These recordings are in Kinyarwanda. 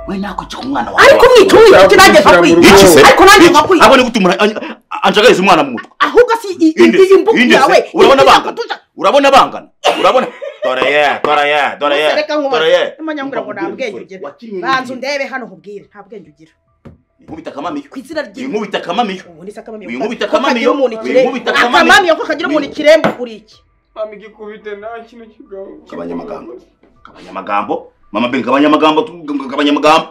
we nako cyo umwana wawe ariko mwituye tunaje kwiyicise ariko nange nkakwiyicise abo ni gutumura anjagariza umwana mu mutwe ahubwo si iyi mbuga yawe urabona bangana urabona bangana urabona dore ye dore ye dore ye dore ye imanyangura ngo nta bwenge ugira banza undebe hano nkubwire nta bwenge ugira inkubita akamamiyo ku izina ry'iwe inkubita akamamiyo ubu nisi akamamiyo inkubita akamamiyo inkubita akamamiyo ko kagira umuntu ikiremba kuri iki mama igikubite nta kintu kigabo kabanya amagambo kabanya amagambo mama ben kabanya amagambo kabanya amagambo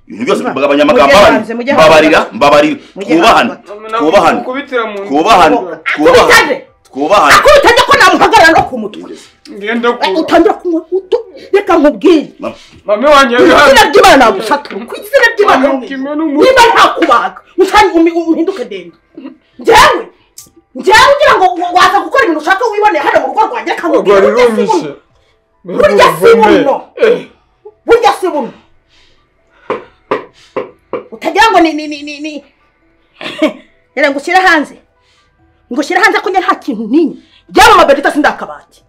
ibintu byose tugabanya amagambo abantu mbabarira mbabarira twubahane twubahane twubahane twubahane twubahane ako utajya ko namuhagarara no ku mutwe ngenda kuba utangira kunywa utu reka nkubwire mama wanjye ku izina yaje ry'imana nagusata ku izina ry'imana Mama, kimwe n'umuntu. niba ntakubaga usanga umi- uhinduke ndende njyewe njyewe ugira ngo waza gukora ibintu ushaka wiboneye hano mu rugo rwanjye reka nkubwire rwari burya si buno burya si rumishe buno burya si buno utagira ngo ni ni ni ni ni rero ngo ushyire hanze ngo ushyire hanze ko njye nta kintu ninye byaba amaberita sindi akabati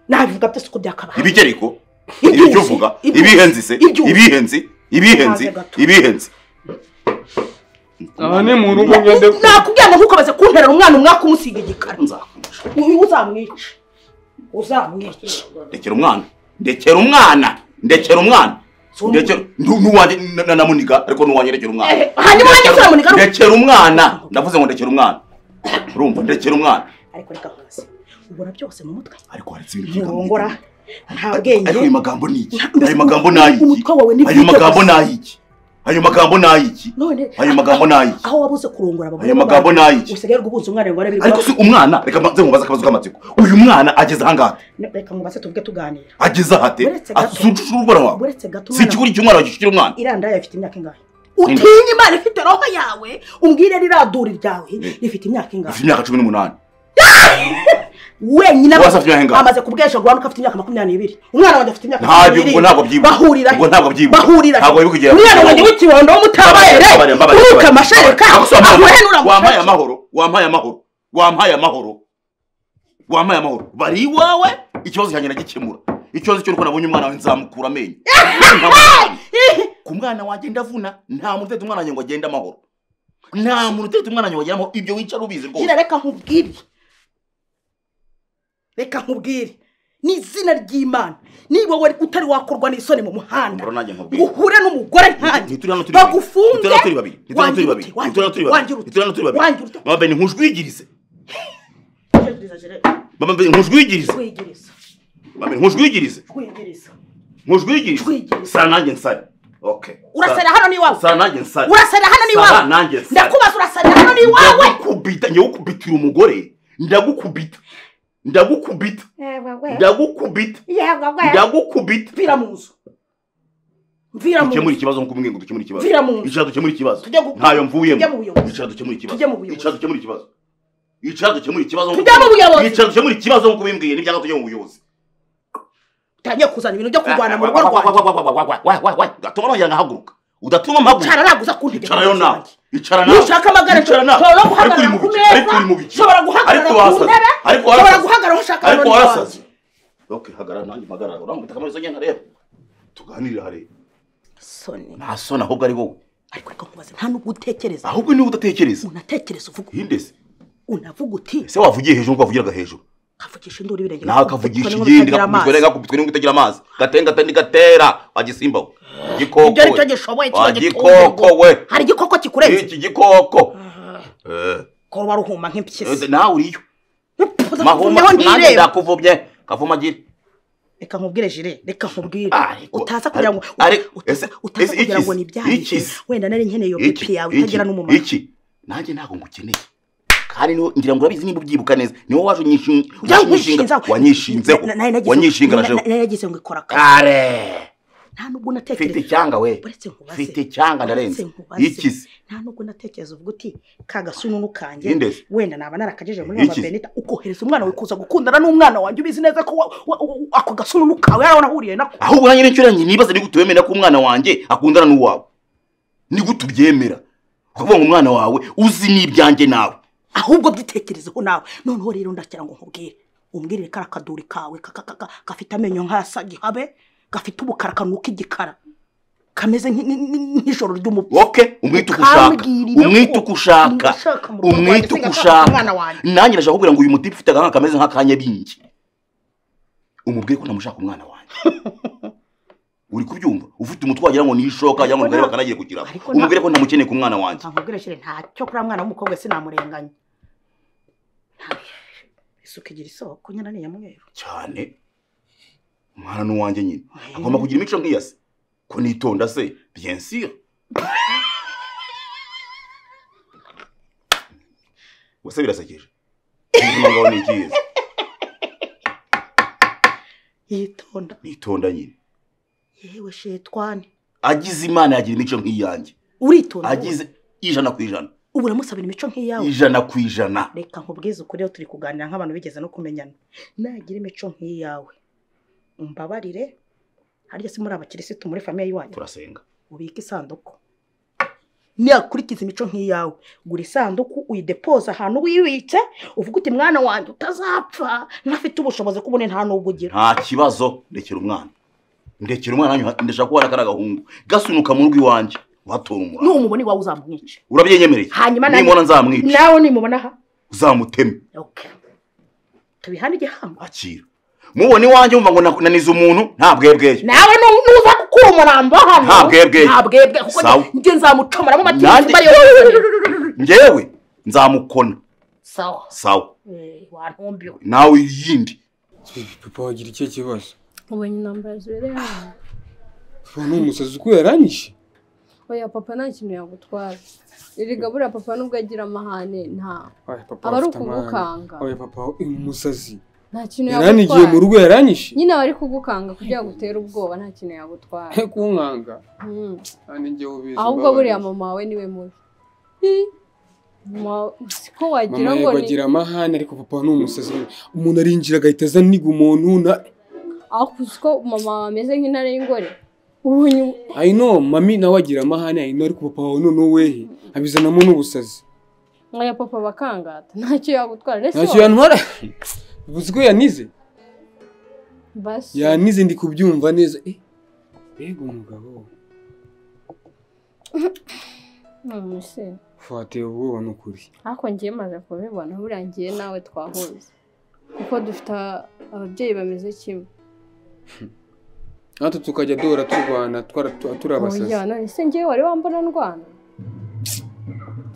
nabivuga byose uko byakabati ibigereko Ibyuzi, ibyo uvuga ibyuzi, ibihenzi se ibyuzi. ibihenzi ibihenzi Maze gato. ibihenzi aha ni mu rugo ngende kuba nakubwira ngo ntukomeze kunterera umwana umwaka umusiga igikara nzakwica uyu uzamwica uzamwica ndekera umwana ndekera umwana ndekera umwana Si umuntu. ndekera nu- nuwanjye na- na- namuniga ariko nuwanjye ndekera umwana Eh, hanyuma wanjye Ndekera- turamuniga, ariko- ndekera umwana ndavuze ngo ndekera umwana urumva ndekera umwana ariko reka nkubaze ubona byose mu mutwe ariko hari ibintu nturongora nta ariko ayo bwenge magambo ni iki Nta- ayo magambo ni ayiki umutwe wawe ni ayo bwite magambo ni gusa. ayiki ayo magambo ni ayiki none ayo magambo ni ayiki aho wabuze kurongora abagore Ayo magambo n'abana, ni ayiki? usigaye ubuze umwana ngo arebe ariko si umwana reka mbanze nkubaze akabazo k'amatsiko uyu mwana ageze ahangaha reka nkubaze tuvuge tuganira ageze ahate Uretse gato. asunsha urubara wawe uretse si gato umwana ikiguri cy'umwana wagishyira umwana irandaye ifite imyaka ingahe utinye imana ifite roho yawe umbwire riradura iryawe rifite imyaka ingahe afite imyaka cumi n'umunani wenyine Wese afite imyaka ingahe? amaze kubwesha guhanuka afite imyaka makumyabiri n'ibiri umwana wanjye afite imyaka Ntabyo, makumyabiri ubwo ntabwo byibuka. bahurira he? Ubwo ntabwo byibuka. bahurira he? Ntabwo biri kugera umwana ku wanjye kirongo. w'ikibondo w'umutabaye Mbabarira, mbabarira, uruka mbabarira. amashereka Ntabwo se wampaye- ahuhe n'uramushaka. wampaye amahoro wampaye amahoro wampaye amahoro wampaye amahoro bari iwawe ikibazo cyanjye nagikemura ikibazo cy'uko nabonye umwana wawe nzamukura amenyo ku mwana wanjye ndavuna nta muntu utetse umwana wanjye ngo agende amahoro nta muntu utetse umwana wanjye ngo agende amahoro ibyo wicara ubizi Gira rwose reka nkubwire reka nkubwire ni izina ry'imana niba wowe utari wakorwa n'isoni mu muhanda Mbona nanjye nkubwire. ngo uhure n'umugore nkanjye ntituri hano turi babiri bagufunge ntituri hano turi babiri ntituri hano turi Wangira babiri ute? ntituri hano turi Wangira babiri ntituri hano turi ute? Wangira ute? babiri mama beni nkushwigirize Wangira ute? mama beni nkushwigirize Twegereza, mama beni nkushwigirize twegereza. nkushwigirize Nkushwigirize. sara nanjye nsare okay urasera hano ni iwawe sara nanjye nsare urasera hano ni Sara nanjye iwawe nsara. ndakubaza urasera hano ni iwawe ndagukubita njyewe ukubitira umugore ndagukubita ndagukubita ndagukubita ndagukubita mvira mu nzu mvira mu dukemura nzu ikibazo nk'uko ngo dukemure ikibazo Vira mu nzu. icara dukemure ikibazo Tujye gu- ntayo mvuyemo tujye mu buyobozi. icara dukemure ikibazo Tujye mu buyobozi. icara dukemure ikibazo icara dukemure ikibazo nk'uko- Tujye mu buyobozi. icara dukemure ikibazo nk'uko ubimbwiye n'ibyanga tujye mu buyobozi utangiye kuzana ibintu byo kurwana mu rugo rwanjye rwanjye gatuma nongera nkahaguruka udatuma mpaguruka cara naguza ku ntege icara yo nawe icara nawe nushaka amagare Icara nawe. nshobora ariko uri guhagarara mu ku biki ariko meza uri mu biki nshobora guhagarara ariko ku wasaze ntebe ariko nshobora warasaze. guhagarara aho nshaka ariko none warasaze ntiwaza. ok hagarara nanjye mpagarara urambita kamarizo ngenda reba tuganirire hareba soni nta soni ahubwo ari wowe ariko reka nkubaze nta nubwo utekereza ahubwo niba udatekereza unatekereza uvuga hindese unavuga uti ese wavugiye hejuru nkuko wavugiraga hejuru kavugisha induru ibirenge nawe akavugisha igindi gakubitwe neza gakubitwe n'ingo itagira amazi gatenge gatende gatera wagisimbaho igikoko ibyo ari cyo gishoboye wa kiba gikoko we gitunguwe hari igikoko kikurenze iki gikoko Eh. ko baruhuma Ese nk'impyisi nawe uriyo mahuma mahuma nanjye ndireba ndakuvubye kavuma agira reka nkubwire jire reka nkubwire Ariko- utaza kugira ngo ariko- utaza ese- utaza ese kugira ngo ikisi- ni ibyaye ikisi- wenda nari nkeneye iyo iki pipi yawe itagira n'umumaro iki nanjye ntabwo ngukeneye kandi niwo ngira ngo urabizi niba ubyibuka neza niwo waje unyishinga Byawe nkwishinzaho. wanyishinzeho Na- nari nagize- wanyishinga na- na jewe nari nagize ngo ikora akazi kare nta mfite nubwo unatekereza icyanga we uretse nkubaze mfite icyanga uretse ndarenze nkubaze, ikizi nta nubwo unatekereza uvuga uti ka gasununu kanjye Indezi. wenda naba narakajeje muri Iki- mama benita ukohereza umwana wawe kuza gukundana n'umwana wanjye ubizi neza ko wa- wa- wa- ako gasununu kawe yari wanahuriye nako ahubwo nanjye n'inshuro yanjye nibaza ni gute wemera ko umwana wanjye akundana n'uwawe ni gute ubyemera kuvuga ngo umwana wawe uzi n'ibyanjye nawe ahubwo byitekerezeho nawe noneho rero ndagira ngo nkubwire umbwirire kara kaduri kawe ka- ka- ka- ka- gafite amenyo nk'aya sagihabe gafite ubukara kanuka igikara kameze nk'i- nk'i- nk'i- nk'ijoro ry'umupfu woke umwite uko ushaka Ukambwirire ko umwite uko ushaka nibishaka mu rugo rwanjye, umwite uko singa nshaka ushaka umwana wanjye. nanjye ndashaka kubwira ngo uyu mutipe ufite agahanga kameze nk'akanyabingi umubwire ko ntamushaka umwana wanjye uri kubyumva ufite umutwe wagira ngo ni ishoka cyangwa ngo Ariko arebe na- akanagiye kugira ariko na- umubwire ko ntamukeneye ku mwana wanjye ntabwo shyire ntacyo kuri mwana w'umukobwa sinamurenganya isuka igira isoko nyine ni iyamweru cyane umwana ni uwanjye nyine Eh. agomba kugira imico nk'iya se ko nitonda se bien sûr wese birasekeje ubuzima bwawe ni ikihe yitonda nitonda nyine yewe shetwane agize imana yagira imico nk'iyanjye uritonda agize ijana ku ijana ubu uramusabira imico nk'iyawe ijana ku ijana reka nkubwize ukuri aho turi kuganira nk'abantu bigeze no kumenyana nagira imico nk'iyawe umbabarire harya si muri abakirisitu muri famiye y'iwanyu turasenga ubika isanduku nakurikiza imico nk'iyawe gura isanduku uyidepoza ahantu wibitse uvuga uti mwana wanjye utazapfa ntafite ubushobozi kubone nta n'ubwo ugira nta kibazo ndekera umwana ndekera umwana wanyu, ndashaka ko hari agahungu gasunuka mu rugo iwanjye uhatora umurava n'umubona iwawe uzamwica urabyenyemereye hanyuma nanjye- nimubona nzamwica nawe nimubona aha uzamuteme Okay. tubihane igihango akira mubona iwanjye wumva ngo nak- nanize umuntu nta bwebweye nawe nu- nuza gukura umurambo hano Nta bwebwe. nta bwebwe kuko Sawa. njye nzamucomora mu matungo Nanjye- mba yose ngewe nzamukona sawa sawa Eh, wantumbiwe nawe yindi papa wagira ikihe kibazo ubonye intambara zibereye hano papa ni umusazi uko yaranyije oya papa nta kintu yagutwara erega buriya papa nubwo agira amahane nta oya papa Aba ari afite amahane. ukugukanga. oya papa uyu musazi nta kintu yaranigiye mu yagutwara rugo yaranyishe nyine aba ari kugukanga kugira ngo utere ubwoba nta kintu yagutwara he kunkanga Mm. kandi njyewe ubizi ahubwo mbabarira. buriya mama wawe niwe mubi Ih, mama wawe- siko wagira mama ngo yego ni agira amahane ariko papa ni umusazi umuntu arinjira agahita azaniga umuntu na ariko siko mama wawe ameze nk'intare y'ingore ubonye I know mami nawe agira amahane I know ariko papa wawe noneho wehe abizanamo n'ubusazi nk'aya papa bakangata ntacyo yagutwara ndetse ntacyo yantwara uzi ko yanize basi yanize ndi kubyumva neza Eh, mbega umugabo Mm, se. wateye ubwoba ni ukuri ariko ngiye maze kubibona buriya ngiye nawe twahuze kuko dufite ababyeyi bameze kimwe natwe tukajya duhora turwana twara- tu- turi abasazi Oya, none se ngewe wari wambona ndwana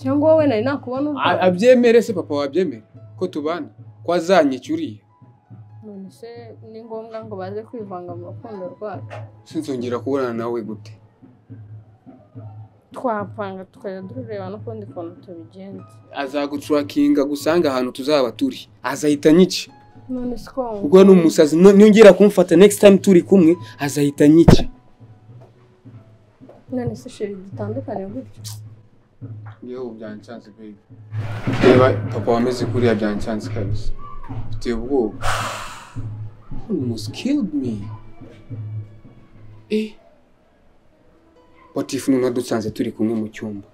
cyangwa wowe nari nakubona A- urwana abyemere se papa wabyemere ko tubana ko azanyica uriya none se ni ngombwa ngo baze kwivanga mu rukundo rwacu sinzongera kubonana nawe gute twapanga tukajya tureba n'ukundi kuntu tubigenza azagucurakinga gusanga ahantu tuzaba turi azahita anyica none se ko wumva- ubwo ni umusazi no- nongera kumfata next time turi kumwe azahita anyica none se sheri dutandukane gutyo yewe byancyanze baby reba papa wameze kuriya byancyanze kabisa mfite ubwoba almost killed me eh what if none adusanze turi kumwe mu cyumba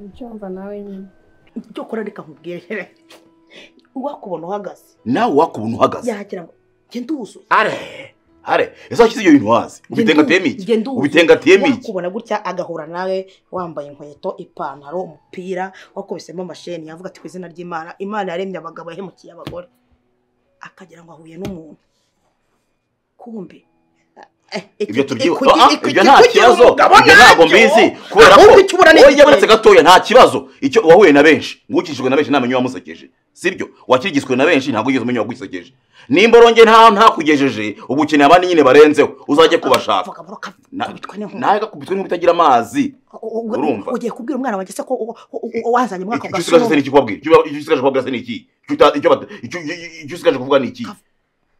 ubyumva nawe nyine icyo ukora reka nkubwire uwakubona uhagaze nawe wakubona uhagaze yagira ngo njye nduzuye are are ese washyize ibyo bintu hasi Njye ubitengatiyemo ndu- iki njye nduzi. ubitengatiyemo iki wakubona gutya agahura nawe wambaye inkweto ipantaro umupira wakubisemo amasheni yavuga ati ku izina ry'imana imana yaremye abagabo yahemukiye abagore akagira ngo ahuye n'umuntu kumbi eh, iki- ibyo turyibuka iki- Ah, iki- ibyo iki- nta iki- kibazo ngabo ibyo ntabwo nacyo. mbizi kubera ko Ahubwo icyo ubona ni wowe igikwiye. yamanitse gatoya nta kibazo icyo wahuye na benshi ngukijwe na benshi ntamenya uwamusekeje sibyo wakirigizwe na benshi ntabwo wigeze umenya uwagusekeje nimboronge nta ntakugejeje ubu ukeneye abandi nyine barenzeho uzajye kubashaka Vuga bro, ka- Na- kabitwa n'inkumi. nawe gakubitwe nk'ubutagira amazi U- u- urumva? ugiye kubwira umwana wanjye se ko u- u- u- u- wazanye umwaka icyo usigaje se ni iki kubabwira icyo icyo usigaje kubabwira se ni iki Icyo uta- icyo bata- icyo- icyo- icyo usigaje kuvuga ni iki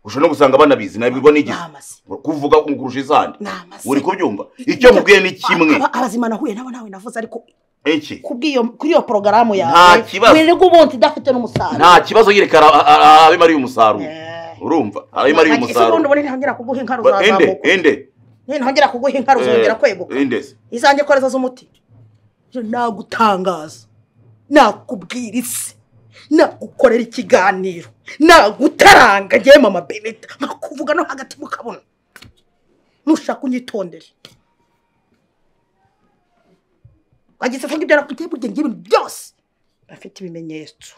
ushobora no gusanga banabizi nabibirwa n'igihe n'amase kuvuga kurusha izandi n'amase uri kubyumva icyo mubwiye ni kimwe Aba- abazima nahuye nabo nawe navuze ariko iki kubw'iyo kuri iyo porogaramu Nta yawe kibazo. wirirwa ubunzi idafite n'umusaruro nta kibazo yereka ara- ara- ara- abe mariye umusaruro urumva abe mariye ubundi umusaruro ubundi ntihongera kuguha inka Ba- ende ruzazamuka ende ntihongera kuguha inka ruzongera kweguka Eh, ende se. izanjye koreza z'umuti Je nagutangaza nakubwira isi nagukorera ikiganiro nagutaranga ngewe mama benita nkakuvuga no hagati mukabona nushaka unyitondere wagize vuga ibyo nakwiteye burya ngiye ibintu byose bafite ibimenyetso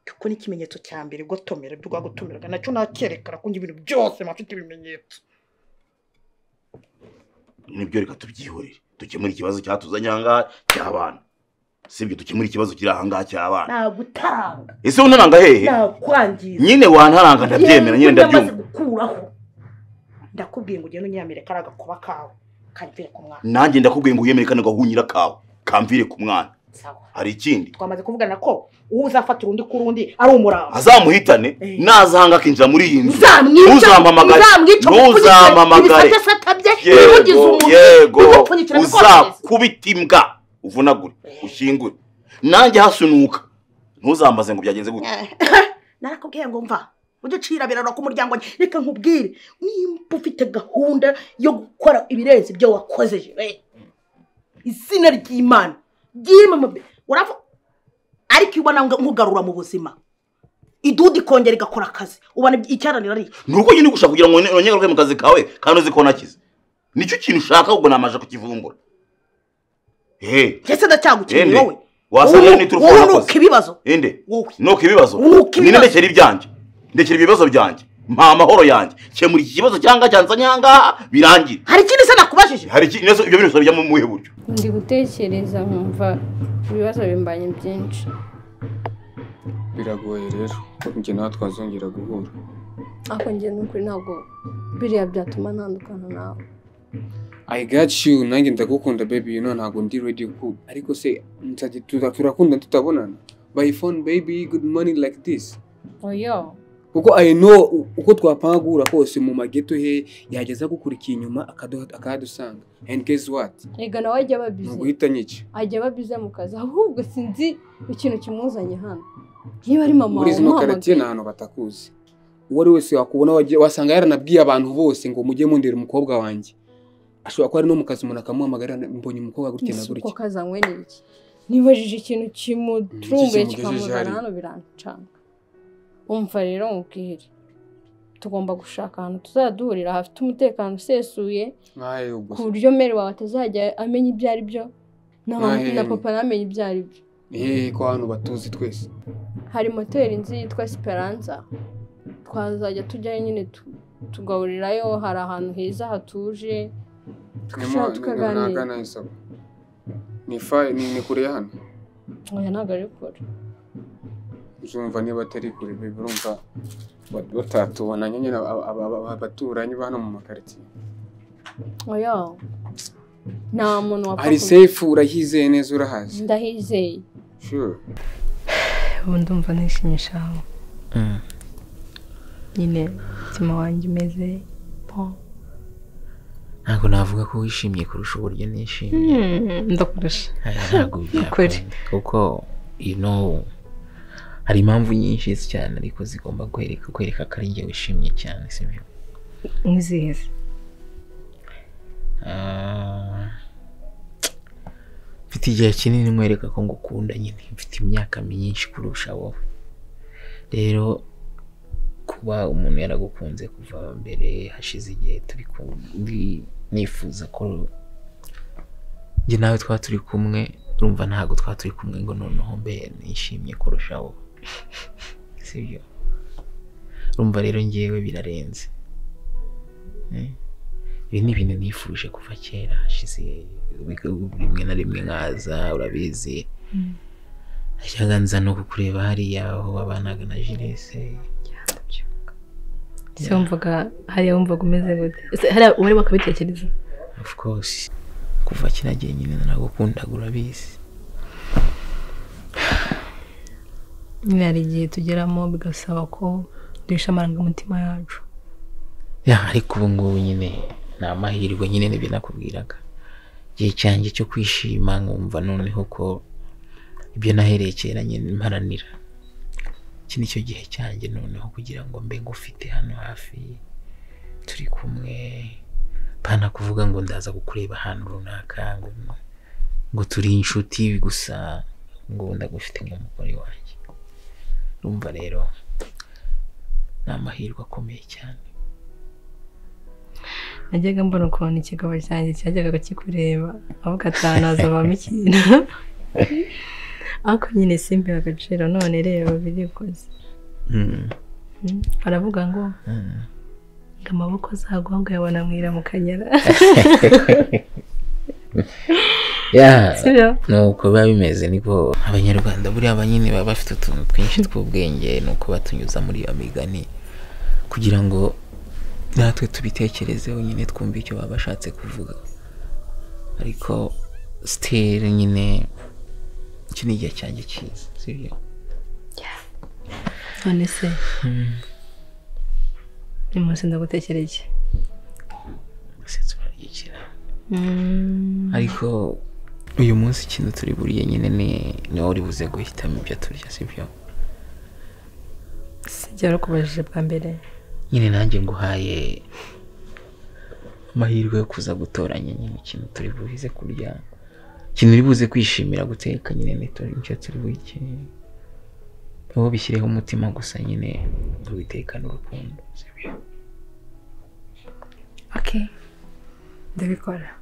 kuko n'ikimenyetso cya mbere gotomera ibyo rwagutumiraga nacyo nakerekana ko ngiye ibintu byose bafite ibimenyetso nibyo reka tubyihorere dukemure ikibazo cyatuzanye ahangaha cy'abana sibyo dukemure ikibazo kiri ahangaha cy'abana nagutanga ese untaranga hehe nakwangiza nyine wantaranga ndabyemera nyine ndamaze ndabyumva gukuraho ndakubwiye ngo ugende unyamireke ari agakuba kawe kandire ku mwana nanjye ndakubwiye ngo wiyemere kano gahunyira kawe kamvire ku mwana sawa hari ikindi twamaze kuvugana ko uwo uzafatira undi kuri undi ari umurambo azamuhitane Eh. naza ahangaha akinjira muri iyi nzu ntuzamuca ntuzampamagare ntuzamuca ntuzampamagare ibisate satabye nibugize yego umuntu yego bigupfunyikira bikorohereza uzakubita imbwa uvunagure ushyingure nanjye hasunuka ntuzambaze ngo byagenze gute narakubwiye ngo mva uducira biraro ku muryango wanjye reka nkubwire nimba ufite gahunda yo gukora ibirenze ibyo wakoze jire izina ry'imana ry'imama uravuga ariko iyo ubona nkugarura mu buzima idudu ikongera igakora akazi ubona icyaranira ari nuko nyine gushaka kugira ngo wongere mu kazi kawe kandi uzi ko nakize nicyo kintu ushaka ubwo namaje kukivumbura eee ndetse ndacyagukeneye Ende. wowe Wasangira n'iturufu wowe warakoze. unuka ibibazo inde wowe nuko ibibazo Nuko ibibazo. nyine ndekera ibyanjye ndekera ibibazo byanjye mpa amahoro yanjye kemura iki kibazo cyangwa cyanzanye ahangaha birangire hari ikindi se nakubajije hari iki neza ibyo bintu bijya mu buhe buryo ndi gutekereza nkumva ibibazo bimbanye byinshi biragoye rero njye nawe twazongera guhura ariko njye n'ukuri ntabwo biriya byatuma ntandukana nawe i got you nanjye ndagukunda baby you know ntabwo ndi ready ku ariko se nzajya tuza- turakunda tutabonana by phone baby good morning like this oyo kuko i know u- uko twapanga guhura kose mu mageto he yageza agukurikiye inyuma akaduha- akahadusanga and guess what rega nawe ajya aba ni bize uguhita nyica ajya aba bize mu kazi ahubwo sinzi ikintu kimuzanye hano niba ari mama muri wawe zino karatiye ni umuhamagaye ahantu batakuzi uwo ari wese wakubona wagiye- wasanga yaranabwiye abantu bose ngo mujye mundera umukobwa wanjye ashobora kuba ari no mu kazi umuntu akamuhamagara mbonye umukobwa gutya na ese uko gutya kazanywe n'iki nibajije ikintu kimutrumbuye iki kimugejeje kikamuzana hari? hano birancanga umva rero mubwire tugomba gushaka ahantu tuzaduhurira hafite umutekano usesuye nkayo ku gusa buryo mere wawe atazajya amenya ibyo ari byo na mama- Ahera. na papa ntamenye ibyo ari byo hehe ko hano batuzi twese hari moteri nzi yitwa siperanza twazajya tujyayo nyine tu- tugaburirayo hari ahantu heza hatuje tugashaka tukaganira tukagana isoko ni fayi ni ni kure ya hano oya ntabwo ari kure uzumva niba atari kure biba urumva ba- batatubona nyine aba- aba- aba- abaturanyi ba hano mu makaritsiye oya nta muntu wapfa ari kubi- sefu urahizeye neza urahazi ndahizeye sure ubu ndumva nishimishaho nyine umutima wanjye umeze po ntabwo navuga ko wishimye kurusha uburyo nishimye Hmm, ndakurusha Aya, ntabwo Ukuri. byakunda kuko you know hari impamvu nyinshi cyane ariko zigomba kwereka kwereka ko ari njye wishimye cyane sibyo nk'izihe se? Ah, mfite igihe kinini nkwereka ko ngukunda nyine mfite imyaka myinshi kurusha wowe rero kuba umuntu yaragukunze kuva mbere hashize igihe turi kumwe nifuza ko njye nawe twaba turi kumwe urumva ntabwo twaba turi kumwe ngo noneho mbe nishimye kurusha wowe sibyo urumva rero ngewe birarenze Eh? ibi ni ibintu nifuje kuva kera hashize rimwe na rimwe nkaza urabizi ashyaga nza no kukureba hariya aho babanaga na Jules se wumvaga hariya wumvaga umeze gute Ese hariya wari wakabitekereza of course kuva kera gihe nyine naragukundaga urabizi nyine hari igihe tugeramo bigasaba ko duhisha amarangamutima yacu ya ariko ubu ngubu nyine ni amahirwe nyine nibyo nakubwiraga igihe cyanjye cyo kwishima nkumva noneho ko ibyo nahereye kera nyine mparanira iki ni cyo gihe cyanjye noneho kugira ngo mbe ngufite hano hafi turi kumwe pana kuvuga ngo ndaza kukureba ahantu runaka ngo ngo turi inshuti gusa ngo ndagufite nk'umugore wanjye urumva rero ni amahirwe akomeye cyane najyaga mbona ukuntu ikigabo cyanjye cyajyaga kikureba avuga atanu hazavamo ikintu ariko nyine simbe agaciro none reba birikoze Mm. Mm, baravuga ngo Mm. ngo amaboko azagwa ngo yabona mwira mu kanyara Yeah. sibyo nuko biba bimeze niko abanyarwanda buriya banyine baba bafite utuntu twinshi tw'ubwenge ni uko batunyuza muri iyo migani kugira ngo natwe tubitekerezeho nyine twumve icyo baba bashatse kuvuga ariko sitiri nyine iki ni igihe cyanjye cyiza sibyo none se uyu munsi ndagutekereye iki? gusetsa uraryikira Mm, ariko uyu munsi ikintu turi buriye nyine ni ni wowe uri buze guhitamo ibyo turya sibyo sijya warukubajije bwa mbere nyine nanjye nguhaye amahirwe yo kuza gutoranya nyine ikintu turi buze kurya ikintu uri buze kwishimira guteka nyine ni tu- nicyo turi buke wowe bishyireho umutima gusa nyine ubitekane urukundo sibyo okay ndabikora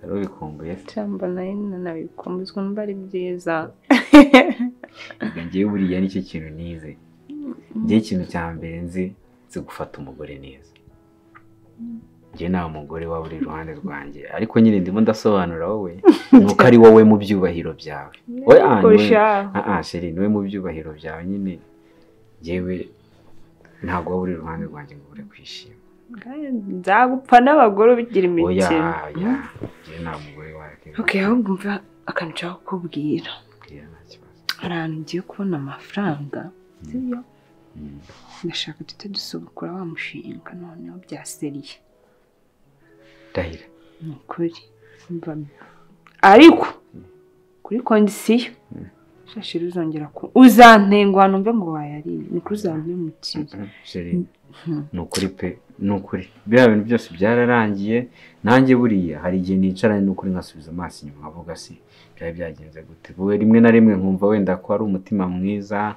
ubikumbuye cyangwa nayo nanabikomezwa numva ari byiza Ubwo ngewe buriya nicyo kintu nize ngewe ikintu cya mbere nzi nzi gufata umugore neza ngewe nta mugore waba uri iruhande rwanjye ariko nyine ndimo ndasobanura wowe nuko ari wowe mu byubahiro byawe we ah, ni we- kurushaho ah ah, sheri niwe mu byubahiro byawe nyine ngewe ntabwo waba uri iruhande rwanjye ngo ubure kwishima nzagupfa n'abagore ubigira oya imikino oya ngewe nta mugore wakwiye ok ahubwo mva akantu nshaka kukubwira kubwira nta kibazo hari ahantu ngiye kubona amafaranga sibyo Mm. ndashaka duhita dusubukura wa mushinga noneho byaseriye ndahira ni ukuri Umva, ariko kuri kondisiyo shashi ruzongera ku uzantenguha numve ngo wayariye ni kuri za mutiyo sheri ni ukuri pe ni ukuri biriya bintu byose byararangiye nanjye buriya hari igihe nicaranye n'ukuri nkasubiza amaso inyuma nkavuga si byari byagenze gute wowe rimwe na rimwe nkumva wenda ko ari umutima mwiza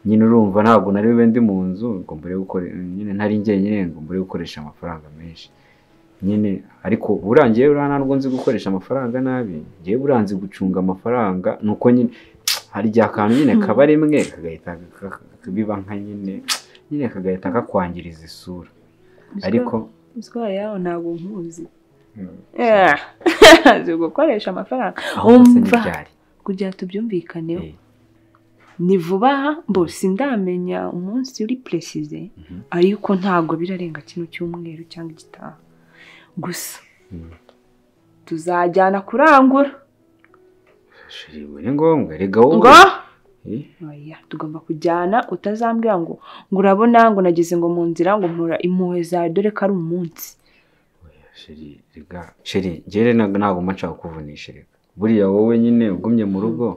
nyine urumva ntabwo nari bube ndi mu nzu ngo mbure gukore nyine ntari njyenyine ngo mbure gukoresha amafaranga menshi nyine ariko burangiye buriya ntabwo nzi gukoresha amafaranga nabi ngewe buriya nzi gucunga amafaranga nuko nyine hari igihe akantu nyine kaba rimwe kagahita ka- ka- biba nka nyine nyine kagahita kakwangiriza isura ariko uzwa yawe ntabwo nkuzi Mm. Yeah. azi gukoresha amafaranga aho ndetse Umva. n'ibyari kugira ngo tubyumvikaneho Eh, ni vuba aha mbose ndamenya umunsi uri peresize mhm, ariko ntabwo birarenga kino cyumweru cyangwa igitaha gusa mhm. tuzajyana kurangura Sheri, ubu ni ngombwa rega wowe ngo Eh, oya tugomba kujyana utazambwira ngo ngo urabona ngo nageze ngo mu nzira ngo mpura impuhwe zawe dore ko ari umunsi sheri rega sheri njyewe ntabwo ntabwo mba nshaka kukuvunisha rega buriya wowe nyine ugumye mu rugo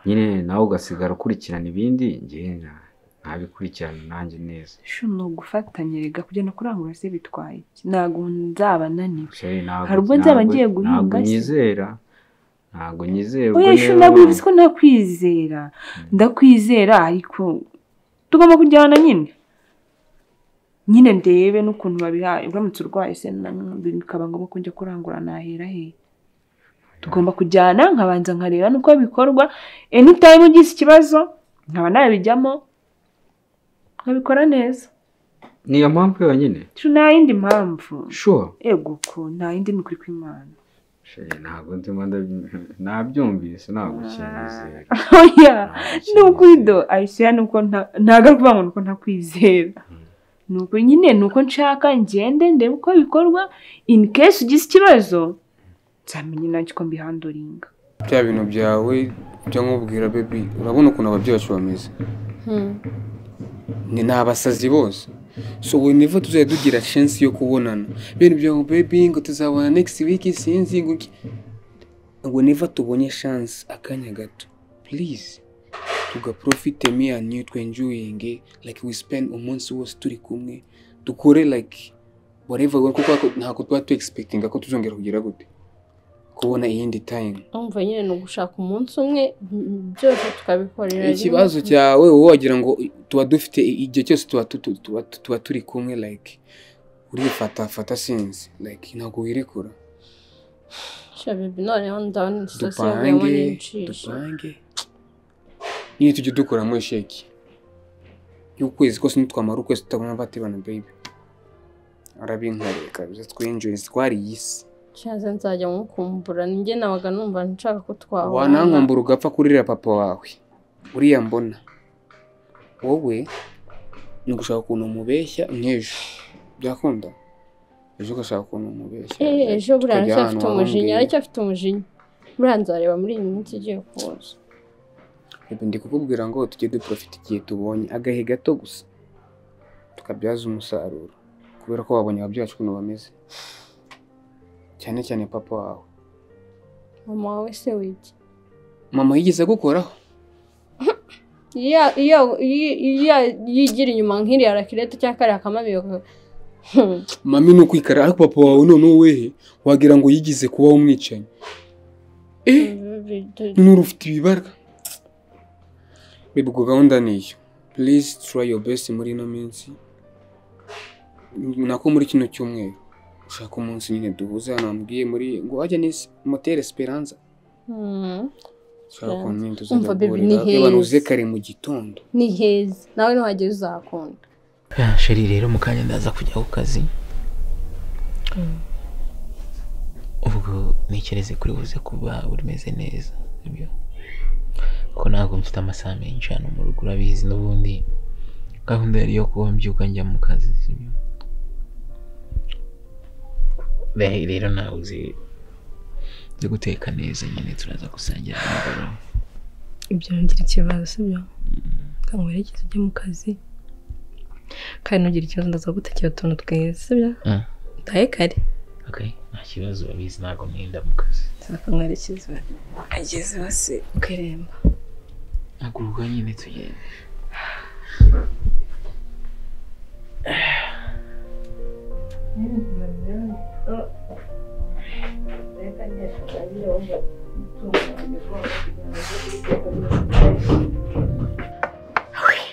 nyine nawe ugasigara ukurikirana ibindi njyewe nta- ntabikurikirana nanjye neza shu ni ugufatanyiriga kujyana kurangura se bitwaye iki? ntabwo nzaba naniwe sheri ntabwo Hari ubwo nzaba ntabwo- ngiye guhinga ntabwo se. nyizera ntabwo nyizera ubwo oya shu niba- ntabwo bivuze ko ntakwizera ndakwizera ariko tugomba kujyana nyine nyine ndebe n'ukuntu babihaye uramutse urwaye se na- bikaba ngombwa ko njya kurangura nahera he tugomba kujyana nkabanza nkareba n'uko bikorwa anytime ugize ikibazo nkaba nabijyamo nkabikora neza ni iyo mpamvu yonyine Shu, nta yindi mpamvu shuwa ego ko nta yindi ni ukuri kw'imana sheri ntabwo ndimo ndabyumva nabyumvise ntabwo kinyizera oya ni Ntabwo ukuri kinyizera. do ayisera ni uko nta- ntagaruka ngo ni uko ntakwizera ni uko nyine ni uko nshaka ngende ndebe uko bikorwa in case ugize ikibazo nzamenya nacyo ko mbihanduringa bya bintu byawe byo nkubwira bebi urabona ukuntu ababyeyi bacu bameze ni ni abasazi bose so we never tuzajya tugira chance yo kubonana bene byo bebi ngo tuzabona next week sinzi ngo iki we never tubonye chance akanya gato please tugaprofite me and you twenjoying like we spend umunsi wose turi kumwe dukore like whatever we- kuko ntabwo tuba tu expectinga ko tuzongera kugira gute kubona iyindi time umva nyine ni ugushaka umunsi umwe mm, byose tukabikorera rimwe. ikibazo cyawe wowe wagira ngo tuba dufite igihe cyose tuba tu- tu- tuba tuba turi kumwe like urifatafata sinzi like ntabwo wirekura shabibi noneho ndabona instasiyo yavuyemo dupange n'incisho dupange niyo tujya dukuramo sheki y'ukwezi kose nitwamara ukwezi tutabona batibana baby arabinkoreye kabisa twinjoye twariye isi nshaze nzajya mukumbura ninjye nabaga numva nshaka ko twahura wanankumbura ugapfa kurira papa wawe uriya mbona wowe ni ugushaka ukuntu umubeshya nk'ejo byakunda ejo ugashaka ukuntu umubeshya Eh, ejo buriya tukajya aracyafite ahantu umujinya wamumbwiye. aracyafite umujinya buriya nzareba muri iyi minsi igiye kuza Reba, ndi kukubwira ngo tujye duprofita igihe tubonye agahe gato gusa tukabyaza umusaruro kubera ko wabonye ababyeyi bacu ukuntu bameze cyane cyane papa wawe mama wawe se wiki mama yigeze agukoraho iyo iyo iyo- iyo yigira inyuma nk'iriya rakirete cyangwa kariya kamamiyo ka- Hmm. mami ni ukwikara ariko papa wawe noneho wehe wagira ngo yigize kuba umwicanyi eh nuru ufite ibibarwa bibwo gahunda niyo please try your best muri ino minsi nako muri kino cyumweru ushaka umunsi nyine duhuze hano wambwiye muri ngo ajya ni motel esperanza Hmm. ushaka Esperanza. ukuntu nyine Umva, tuzajya baby, ni guhurira heza. abantu uze kare mu gitondo ni heza nawe nuhageze uzakunda Ya, sheri rero mu kanya ndaza kujya ku kazi ubwo ntekereze kuri buze kuba urimeze neza sibyo kuko ntabwo mfite amasaha menshi hano mu rugo urabizi n'ubundi gahunda yari iyo kuba mbyuka njya mu kazi sibyo Re- rero nawe uzi uzi guteka neza nyine turaza gusangira nimugoroba ibyo ngira ikibazo sibyo reka nkwerekeze ujye mu kazi kandi nugira ikibazo ndaza gutekera utuntu twiza sibyo Mm. utahe kare okay nta kibazo urabizi ntabwo ntinda mu kazi reka nkwerekeze ageze hose ukeremba haguruka nyine tugende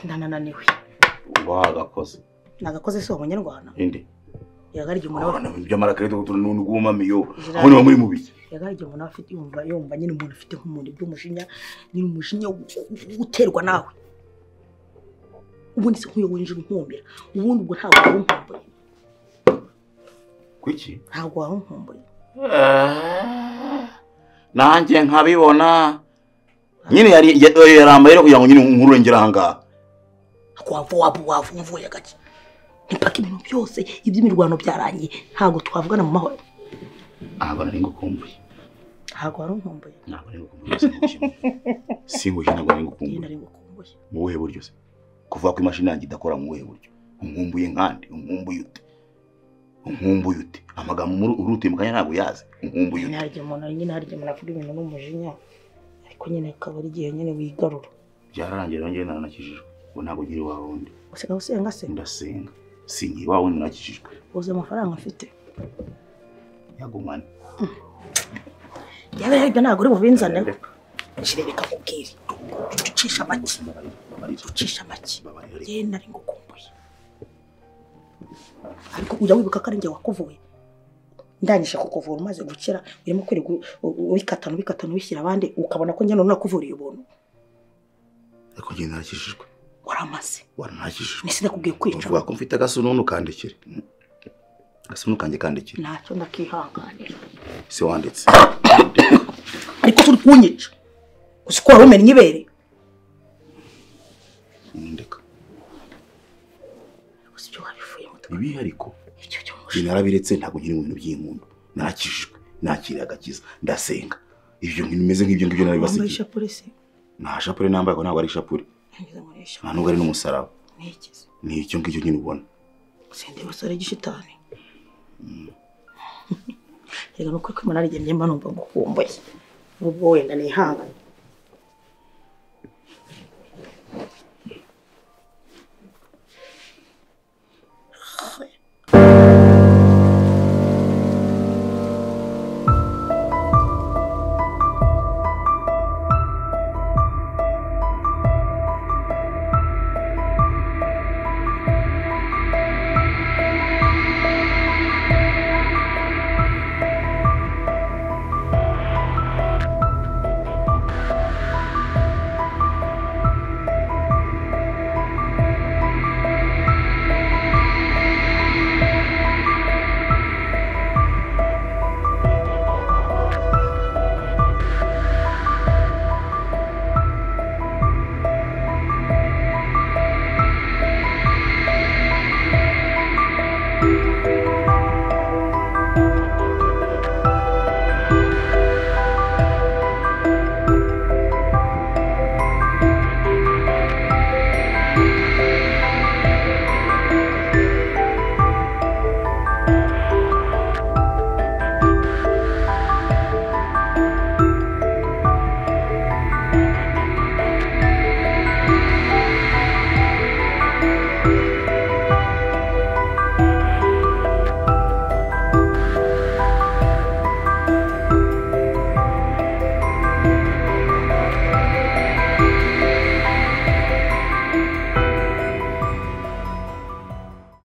ndanananiwe wagakoze nagakoze si ubu nyarwanda indi yagarya umuntu aba- abana by'amarakarita gutura n'undi w'umamiyo Ijambo. aho niba muri mu biki yagarya umuntu aba afite yumva yumva nyine umuntu afite nk'umuntu by'umujinya nyine umujinya wo- wo uterwa nawe ubundi se nk'uyo winjira unkumbira ubundi ubwo ntabwo waba unkumbuye kuki ntabwo waba unkumbuye nanjye nkabibona nyine yari ya- oya, yarambaye rero kugira ngo nyine nkuru ngera ahangaha wava waba wavumvuye gake ntipaka ibintu byose iby'imirwano byaragiye ntabwo twavugana mu mahoro ntabwo nari ngukumbuye ntabwo wari unkumbuye ntabwo nari ngukumbuye singushye ntabwo nari njye ngukumbuye nari ngukumbuye mu buhe buryo se kuvuga ko imashini yanjye idakora mu buhe buryo unkumbuye nkandi unkumbuye ute unkumbuye ute amagambo muri- urutuye mu kanya ntabwo yazi unkumbuye nyine ute harya umuntu nyine harya umuntu avuga ibintu n'umujinya ariko nyine akaba ari igihe nyine wigarura byararangiye rero njyewe naranakijijwe ubu ntabwo nkiri iwawe wundi usigaye usenga se ndasenga sinkiri iwawe wundi narakijijwe uzi amafaranga mfite yagumane yaba yaribyo ntabwo uri bubinzaneho Shire reka mubwire ucisha amaki ucisha amaki yewe nari ngukumbuye ariko ujya wibuka ko ari njye wakuvuye ndangije kukuvura umaze gukira urimo kwirirwa u- u- ubikatana ubikatana ubishyira abandi ukabona ko njye none nakuvuriye ubuntu ariko njyewe narakijijwe waramaze waranakijijwe nisi ndakubwiye kwica uvuga ko mfite agasununu kandikire agasununu kanjye kandikire ntacyo ndakihanganira se wanditse ariko turi kunyica uzi ko wari umennye ibere ndeka uzi ibyo wabivuyemo ibihe ariko ibyo byo mu njye narabiretse ntabwo nkiri mu bintu by'inkundu narakijijwe nakiriye agakiza ndasenga ibyo bintu bimeze nk'ibyo ngibyo wambaye narabibasigiye ishapure se nta shapure nambaye ngo ntabwo ari ishapure nageze muri iyi nta shapure nubwo ari n'umusaraba ntikize ni icyo ngicyo nyine ubona sindi basore gishitani reka nuko ko imana arigemye mba numva ngukumbuye ubwo wenda nihangane